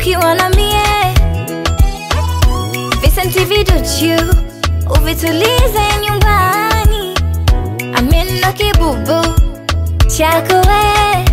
ukiwa na mie visenti viduchu uvitulize nyumbani amina kibubu chako we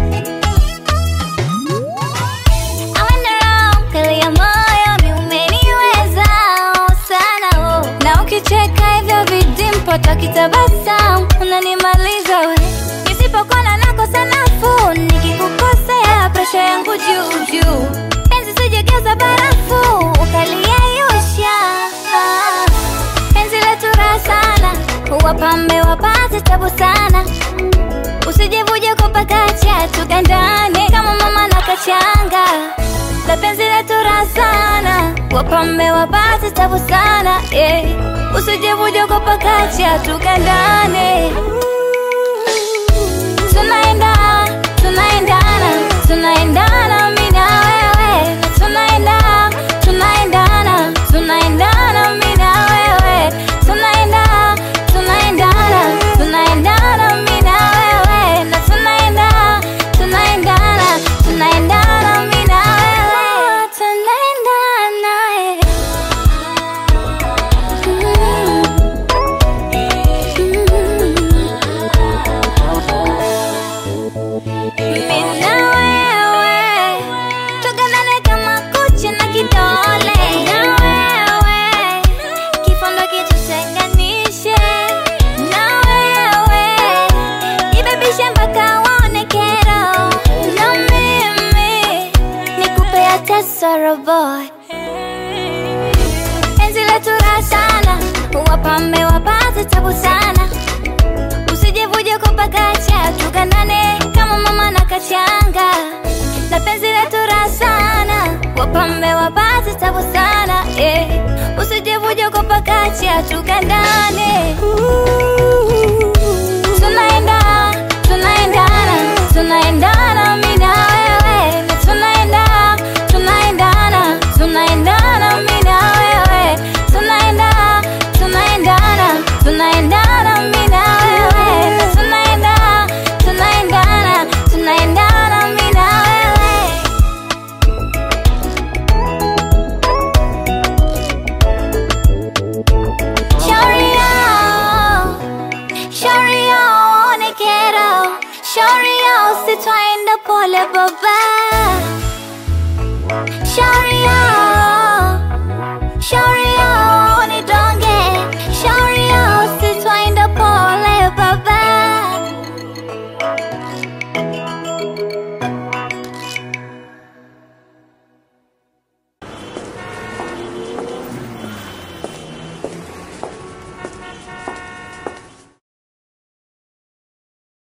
I went around, kalia moyo mi umeniweza sana oh. na ukicheka hivyo vidimpo takitabasamu unanimaliza we nisipokona nakosa nafuu nikikukosea presha yangu juu juu penzi sijegeuza barafu ukaliyeyusha penzi letu raha sana wapambe wapate tabu sana usijevuje kupakacha tukandane kama mama na kachanga la penzi letu raha sana wapambe wapate tabu sana yeah. usijevuje kupakacha tukandane tunaenda tunaendana tunaendana mi na wewe na tunaenda tunaendana tunaendana mi na wewe tunaenda tunaendana tunaendana mi na wewe na tunaenda tunaendana tunaendana mi na wewe tunaendana eh. Mimi na wewe tuganane kama kucha na kidole, na wewe kifundo kitutenganishe, na wewe ibebishe mpaka waone kero, na mimi nikupe hata sorrow boy penzi letu raha sana, wapambe wapate tabu sana usijevuje kupakacha tukandane kama mama na kachanga na penzi letu raha sana wapambe wapate tabu sana eh. usijevuje kupakacha tukandane tunaenda tunaendana tunaendana mi na wewe na tunaenda tunaendana tunaendana mi na wewe tunaenda tunaendana tunaendana mi na wewe na tunaenda tunaendana tunaendana mi na wewe shauri yao shauri yao one kero shauri yao sitwaenda pole baba